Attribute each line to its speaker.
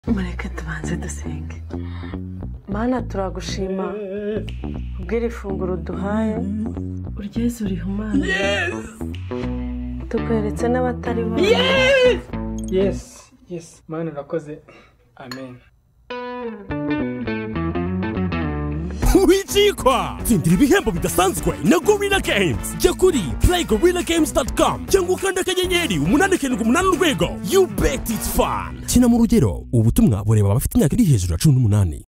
Speaker 1: reka tubanze dusenge mana turagushima kubw'iri funguro uduhaye uryeze urihumane tukweretse n'abatari bo
Speaker 2: yesi yesi mani urakoze amen
Speaker 3: wikikwa tsindira ibihembo bidasanzwe na gorilla games jya kuri playgorillagamescom cyangwa ukanda akanyenyeri umunani karindwi umunani urwego you bet it's fun kina mu rugero ubutumwa bureba abafite imyaka iri hejuru ya cumi n'umunani